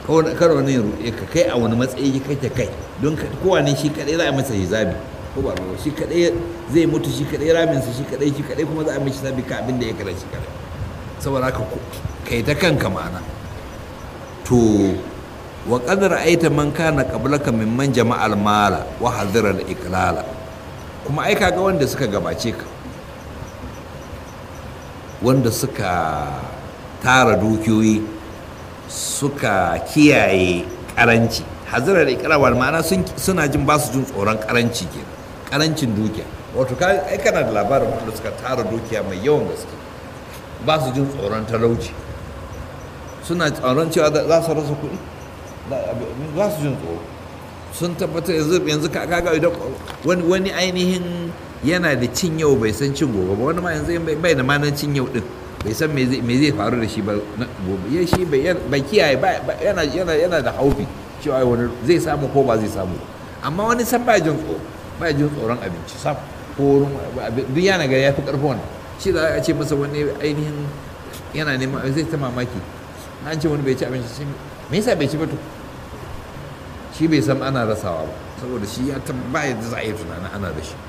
kar wani ya ruɗe ka kai a wani matsayi kake kai don kowane shi kadai za a masa hisabi ko ba ba shi kadai zai mutu shi kadai raminsa shi kadai shi kadai kuma za a mishi hisabi ka abin da ya kira shi kadai saboda haka kai ta kanka ma'ana to wa qad ra'aita man kana qablaka mimman jama'al mala wa hadira al iqlala kuma ai kaga wanda suka gabace ka wanda suka tara dukiyoyi suka kiyaye karanci hazirar ikirawar ma'ana suna jin ba su jin tsoron karanci ke karancin dukiya wato ai kana da labarin wanda suka tara dukiya mai yawan gaske ba su jin tsoron talauci suna tsoron cewa za su rasa kuɗi za su jin tsoro sun tabbatar yanzu kaga idan wani ainihin yana da cin yau bai san cin gobe ba wani ma yanzu bai da manan cin yau din bai san me zai faru da shi ba gobe ya shi bai kiyaye yana da haufi cewa wani zai samu ko ba zai samu amma wani san ba jin tsoro ba jin tsoron abinci sam ko duk yana ga ya fi karfi wannan shi da a ce masa wani ainihin yana neman zai ta mamaki an ce wani bai ci abinci sai me yasa bai ci ba to shi bai san ana rasawa ba saboda shi ya ba yadda za a yi tunanin ana da shi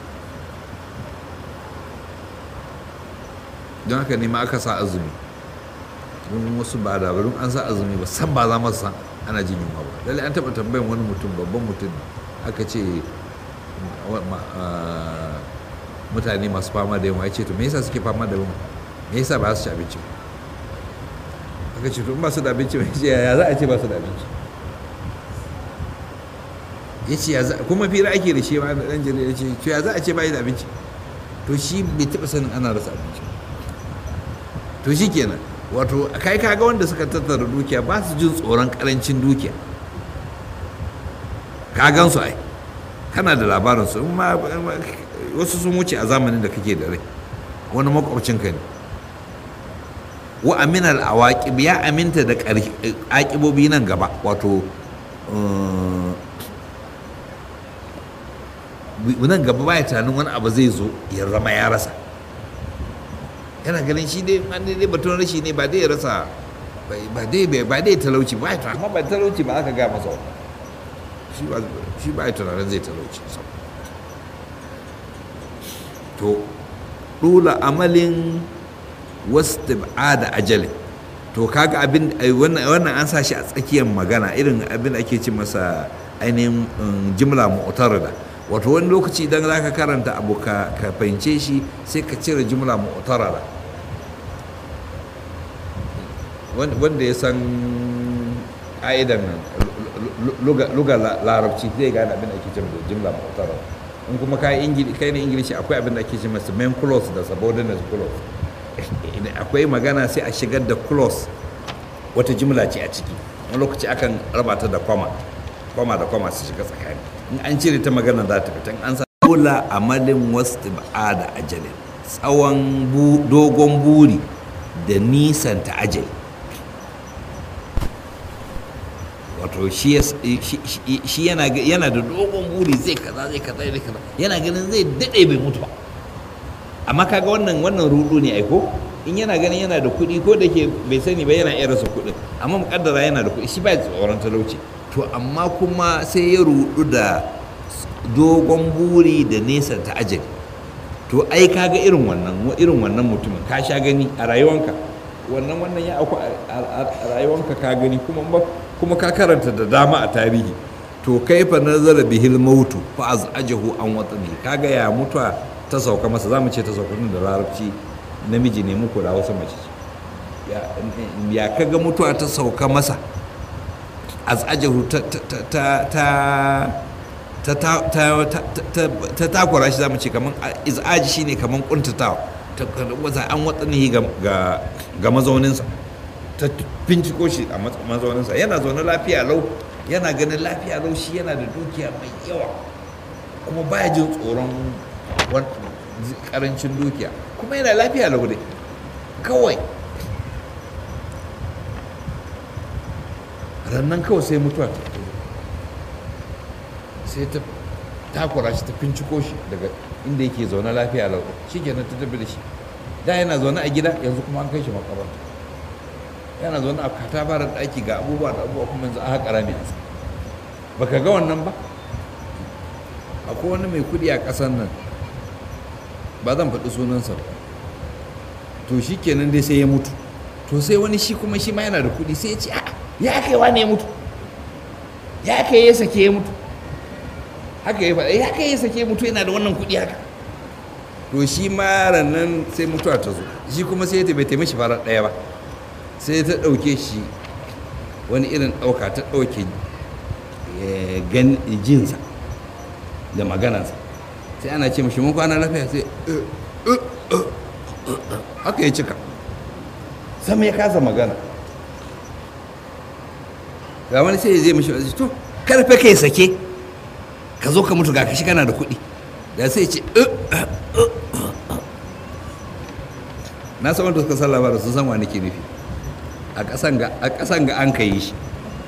don haka ne ma aka sa azumi wani wasu ba da barin an sa azumi ba san ba za masu san ana jin yunwa ba lalle an taɓa tambayin wani mutum babban mutum aka ce mutane masu fama da yunwa ya ce to me yasa suke fama da yunwa me yasa ba su ci abinci ba aka ce to in ba su da abinci ba ya za a ce ba su da abinci ya ce ya za kuma fira ake da shi ba ɗan jarida ya ce to ya za a ce ba da abinci to shi bai taɓa sanin ana rasa abinci to shi kenan wato kai kaga wanda suka tattara dukiya ba su jin tsoron karancin dukiya ka gan su ai kana da labarin su ma wasu sun wuce a zamanin da kake da rai wani makwabcinka ne wa aminal awaqib ya aminta da aƙibobi nan gaba wato nan gaba baya tunanin wani abu zai zo ya zama ya rasa yana ganin shi dai an dai batun rashi ne ba dai ya rasa ba dai ba dai talauci ba ya amma ba talauci ba aka ga masa shi ba shi ba ya tunanin zai talauci to dula amalin wastib'ada ajalin to kaga abin wannan wannan an sa shi a tsakiyar magana irin abin ake ce masa ainihin jimla mu'tarada wato wani lokaci idan za ka karanta abu ka fahimce shi sai ka cire jumla mu'tarara wanda ya san ƙa'idan luga larabci zai gane abin da ake cewa jumla mu'tarara in kuma kai ne ingilishi akwai abin da ake cewa main clause da subordinate clause akwai magana sai a shigar da clause wata jumla ce a ciki wani lokaci akan raba ta da kwama kwama da kwama su shiga tsakani in an cire ta magana za ta fita an sa dole amalin wasu da ajalin tsawon dogon buri da nisan ta ajali wato shi yana da dogon buri zai kaza zai kaza zai kaza yana ganin zai daɗe bai mutu ba amma kaga wannan wannan rudu ne aiko in yana ganin yana da kuɗi ko da ke bai sani ba yana iya rasa kuɗin amma muƙaddara yana da kuɗi shi ba tsoron talauci to amma kuma sai ya rudu da dogon buri da nesa ta ajali to ai kaga irin wannan irin wannan mutumin ka sha gani a rayuwanka wannan wannan ya aku a rayuwanka ka gani kuma kuma ka karanta da dama a tarihi to kaifa nazara bihil mautu fa azajahu an watani kaga ya mutuwa ta sauka masa zamu ce ta sauka da larabci namiji ne muku da wasu mace ya kaga mutuwa ta sauka masa azajahu ta ta ta ta takura shi zamu ce kaman izaji shine kaman kuntatawa ta wasa an watsani ga ga mazauninsa ta binciko shi a mazauninsa yana zaune lafiya lau yana ganin lafiya lau shi yana da dukiya mai yawa kuma baya jin tsoron karancin dukiya kuma yana lafiya lau dai kawai rannan kawai sai mutuwa ta sai ta takura shi ta finciko shi daga inda yake zaune lafiya lau shi kenan ta tafi da shi da yana zaune a gida yanzu kuma an kai shi makabarta yana zaune a katafarar ɗaki ga abubuwa da abubuwa kuma yanzu a haƙa rami a ba ka ga wannan ba akwai wani mai kuɗi a ƙasar nan ba zan faɗi sunansa ba to shi kenan dai sai ya mutu to sai wani shi kuma shi ma yana da kuɗi sai ya ce ya kai wa ne ya mutu ya kai ya sake ya mutu haka ya faɗa ya kai ya sake ya mutu yana da wannan kuɗi haka to shi ma nan sai mutuwa ta zo shi kuma sai ya bai taimaki farar ɗaya ba sai ta ɗauke shi wani irin ɗauka ta ɗauke gan jinsa da maganansa sai ana ce mashi mun kwana lafiya sai haka ya cika sama ya kasa magana ga wani sai ya zai mashi wasu to karfe kai sake ka zo ka mutu ga kashi kana da kuɗi da sai ce na san wanda suka san labarin sun san wani ke nufi a ƙasan ga an ka yi shi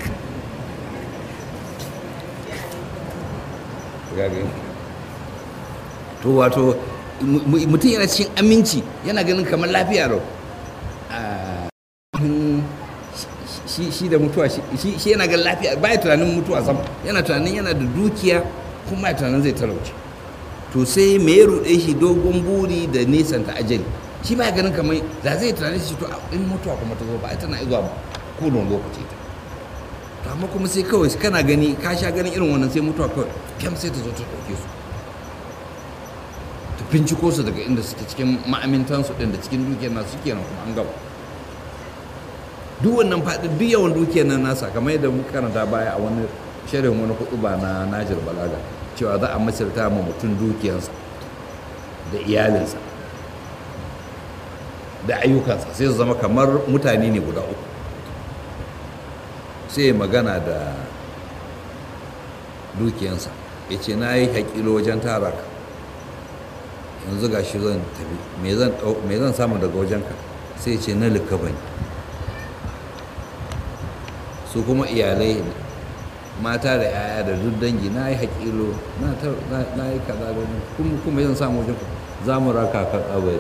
to wato mutum yana cikin aminci yana ganin kamar lafiya rau shi da mutuwa shi yana ganin lafiya ba ya tunanin mutuwa sam yana tunanin yana da dukiya kuma ya tunanin zai talauci to sai me ya ruɗe shi dogon buri da nisan ta ajali shi ba ya ganin kamar da zai tunanin shi to in mutuwa kuma ta zo ba tana zuwa kodon lokaci ta to amma kuma sai kawai kana gani ka sha ganin irin wannan sai mutuwa kawai kyam sai ta zo ta ɗauke su ta binciko su daga inda suke cikin ma'amintansu ɗin da cikin dukiyar nasu suke nan kuma an gaba duk wannan faɗi duk yawan dukiyar nan nasa kamar yadda muka karanta baya a wani shirin wani kuɗu ba na Najir Balaga cewa za a masirta ma mutum dukiyarsa da iyalinsa da ayyukansa sai su zama kamar mutane ne guda uku sai magana da dukiyansa ya ce na yi haƙilo wajen tara ka yanzu ga shi zan tafi me zan samu daga wajenka sai ce na likaba ne su kuma iyalai mata da yaya da duk dangi na yi haƙilo na yi kaza da kuma zan samu wajenka za mu raka kan abai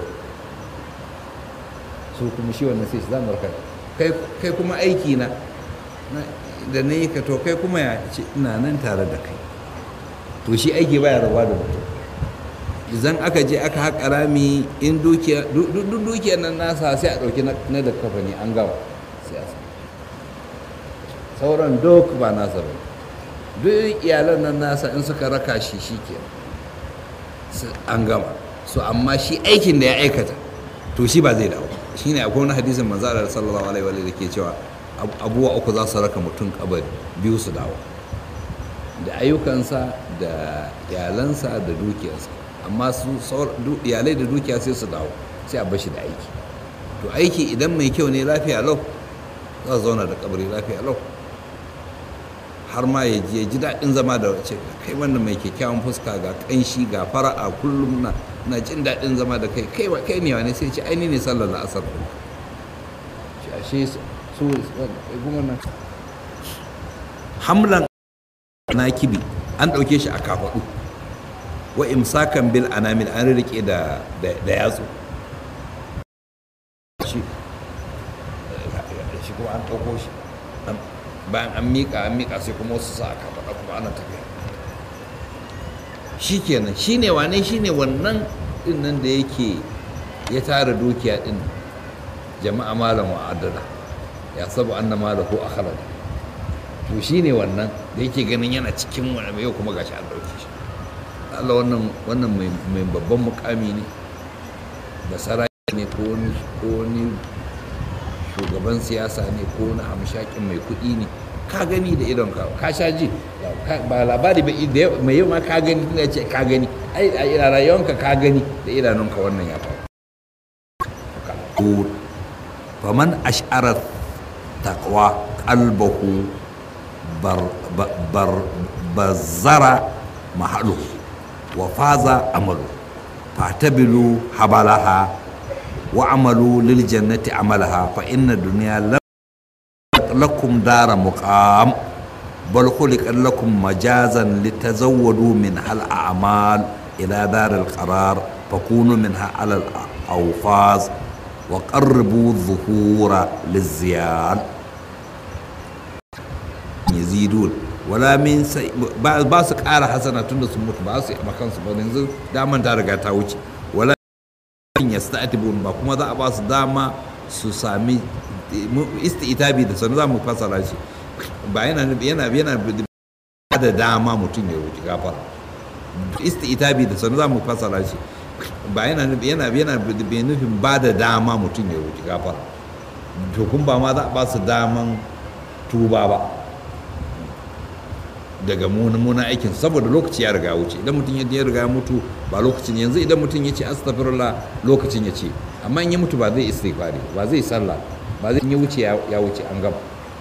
su kuma shi wannan sai shi za mu raka kai kuma aiki na da na yi ka to kai kuma ya ce ina nan tare da kai to shi aiki baya rabuwa da mutum idan aka je aka haƙa rami in dukiya duk dukiyar nan nasa sai a ɗauki na da kafa ne an gama sai a sauran duk ba nasa ba duk iyalan nan nasa in suka raka shi shi ke an gama so amma shi aikin da ya aikata to shi ba zai dawo shine akwai wani hadisin manzo Allah sallallahu alaihi wa da ke cewa abubuwa uku za su raka mutum kabari biyu su dawo da ayyukansa da iyalansa da dukiyarsa amma su iyalai da dukiya sai su dawo sai a bashi da aiki to aiki idan mai kyau ne lafiya lau za su zauna da kabari lafiya lau har ma ya ji daɗin zama da wace kai wannan mai kyakkyawan fuska ga ƙanshi ga fara'a kullum na na jin daɗin zama da kai kai kai ne wani sai ce aini ne sallar la'asar shi ashe su kuma nan hamlan na kibi an ɗauke shi a kafaɗu wa imsakan bil anamil an rike da da yatsu shi shi kuma an ɗauko shi bayan an miƙa an miƙa sai kuma wasu sa a kafaɗa kuma ana tafiya shi kenan shi ne wane shi ne wannan ɗin nan da yake ya tara dukiya ɗin jama'a malam wa'adada ya sabu an na malahu a halal to shi ne wannan da yake ganin yana cikin wani mai yau kuma gashi an ɗauke shi Allah wannan wannan mai babban mukami ne da sarai ne ko wani shugaban siyasa ne ko wani hamshakin mai kuɗi ne ka gani da idon ka ka sha ji ba labari ba mai yau ma ka gani tunda ce ka gani ai a rayuwanka ka gani da idanunka wannan ya faru faman ash'ara taqwa qalbahu bar bar bazara mahalu wa faza amalu fatabilu habalaha wa amalu lil jannati amalaha fa inna dunya lakum dara muqam bal khuliqat lakum majazan litazawwadu min hal a'mal ila dar al qarar fakunu minha ala al awfaz wa qarribu zuhura liziyar yazidun wala min sai ba ba su ƙara hasana tunda sun mutu ba su yi makansu ba yanzu daman ta riga ta wuce wala yasta'tibun ba kuma za a ba su dama su sami isti'tabi da sanu za mu fasara shi ba yana yana yana da dama mutum ya roki gafara isti'tabi da sanu za mu fasara shi ba yana yana yana bai nufin ba da dama mutum ya roki gafara to kun ba ma za a ba su daman tuba ba daga muna aikin saboda lokaci ya riga wuce idan mutum ya riga ya mutu ba lokacin yanzu idan mutum ya ce astaghfirullah lokacin ya ce amma in ya mutu ba zai istighfari ba zai sallah ba zai ya wuce ya wuce an gama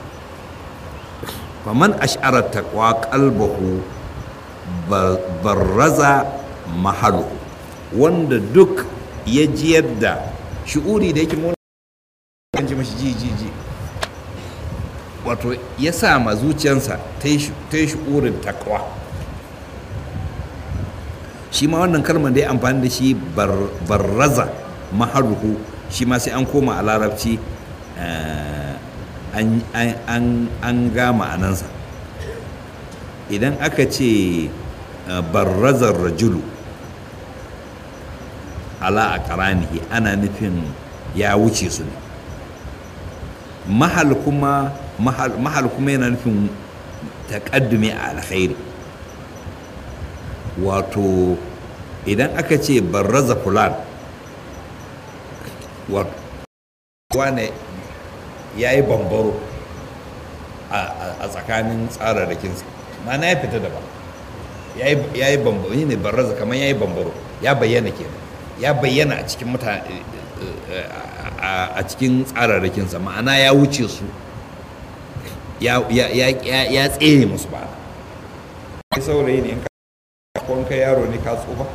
faman ash'ara taqwa qalbahu barraza mahalu wanda duk ya jiyar da shi'uri da yake mun kan ji mashi ji ji ji wato ya sa ma zuciyarsa ta yi shi'urin takwa shi ma wannan kalmar da ya amfani da shi barraza maharuhu shi ma sai an koma a larabci an gama anansa idan aka ce barrazar rajulu ala a karanihi ana nufin ya wuce su ne mahal kuma mahal kuma yana nufin taƙaddumi a alkhairi wato idan aka ce barraza fulan wane ya yi bambaro a tsakanin tsararrakinsa mana ya fita daban ya yi bambaro yi ne barraza kamar ya yi bambaro ya bayyana kenan ya bayyana a cikin mutane a cikin tsararrakinsa ma'ana ya wuce su ya tsere musu ba kai saurayi ne in ka yaro ne ka tsufa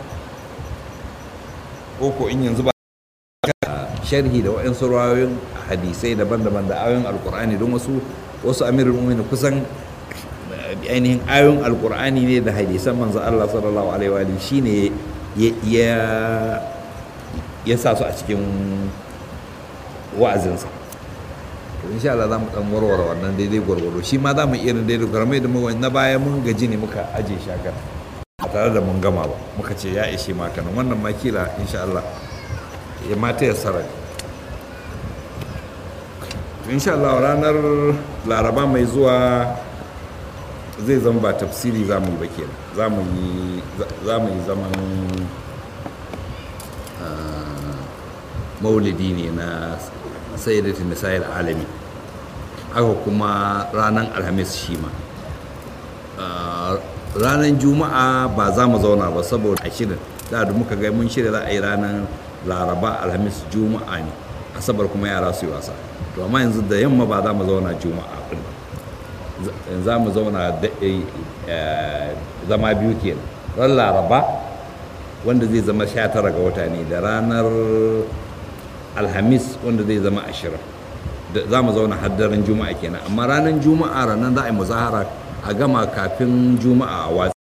ko ko in yanzu ba sharhi da waɗansu rayoyin hadisai daban-daban da ayoyin alkur'ani don wasu wasu amirul mu'minin kusan ainihin ayoyin alkur'ani ne da hadisan manzo Allah sallallahu alaihi wa shine ya ya sa su a cikin wa'azinsa to insha Allah za mu dan warware wannan daidai gwargwaro shi ma za mu iya daidai gwargwaro da mu na baya mun gaji ne muka aje shakar ba tare da mun gama ba muka ce ya ishe ma kanan wannan ma kila insha Allah ya mata ya sarari insha Allah ranar laraba mai zuwa zai zama ba tafsiri za mu yi ba kenan za mu yi zaman maulidi ne na sayyidatin nisa'il alami haka kuma ranar alhamis shi ma ranar juma'a ba za mu zauna ba saboda ashirin da da muka ga mun shirya za a yi ranar laraba alhamis juma'a ne asabar kuma yara su yi wasa to amma yanzu da yamma ba za mu zauna juma'a din za mu zauna zama biyu kenan ran laraba wanda zai zama 19 ga wata ne da ranar alhamis wanda zai zama ashirin za mu zauna haddaren juma'a kenan amma ranar juma'a ranar za a yi muzahara a gama kafin juma'a a watsi